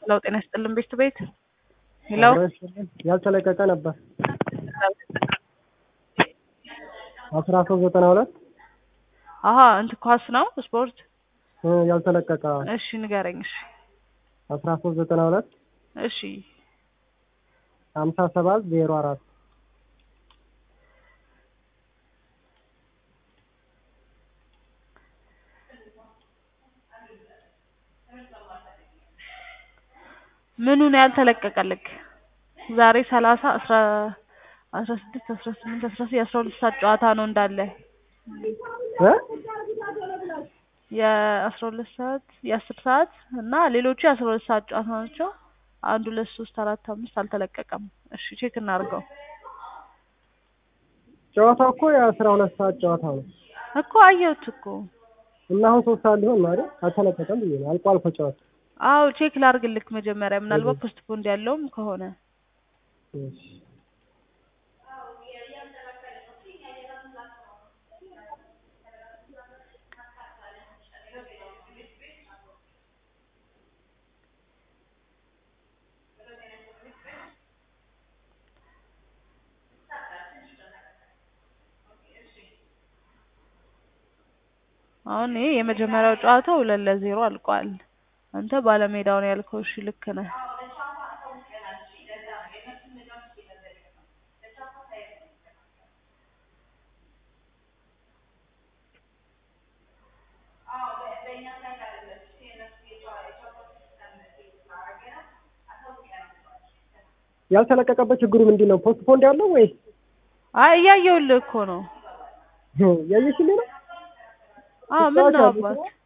ሄሎ ጤና ይስጥልን ቤት ቤት ሄሎ ያልተለቀቀ ነበር አስራ ሶስት ዘጠና ሁለት አሀ እንትን ኳስ ነው ስፖርት ያልተለቀቀ እሺ ንገረኝ እሺ አስራ ሶስት ዘጠና ሁለት እሺ ሀምሳ ሰባት ዜሮ አራት ምኑ ነው ያልተለቀቀልክ ዛሬ ሰላሳ አስራ አስራ ስድስት አስራ ስምንት አስራ ዘጠኝ አስራ ሁለት ሰዓት ጨዋታ ነው እንዳለ እ የአስራ ሁለት ሰዓት የአስር ሰዓት እና ሌሎቹ የአስራ ሁለት ሰዓት ጨዋታ ናቸው አንድ ሁለት ሶስት አራት አምስት አልተለቀቀም እሺ ቼክ እናድርገው ጨዋታው እኮ የአስራ ሁለት ሰዓት ጨዋታ ነው እኮ አየሁት እኮ እና አሁን ሶስት ሰዓት ሊሆን ማለት አልተለቀቀም ብዬ ነው አልቋል እኮ ጨዋታ አዎ ቼክ ላድርግልክ መጀመሪያ ምናልባት ፖስትፖንድ ያለውም ከሆነ እሺ አሁን ይሄ የመጀመሪያው ጨዋታ ሁለት ለዜሮ አልቋል። አንተ ባለሜዳው ነው ያልከው። እሺ ልክ ነህ። ያልተለቀቀበት ችግሩ ምንድን ነው? ፖስትፖንድ ያለው ወይ አይ እያየሁልህ እኮ ነው። ያየሽልኝ ነው? አዎ ምን ነው አባት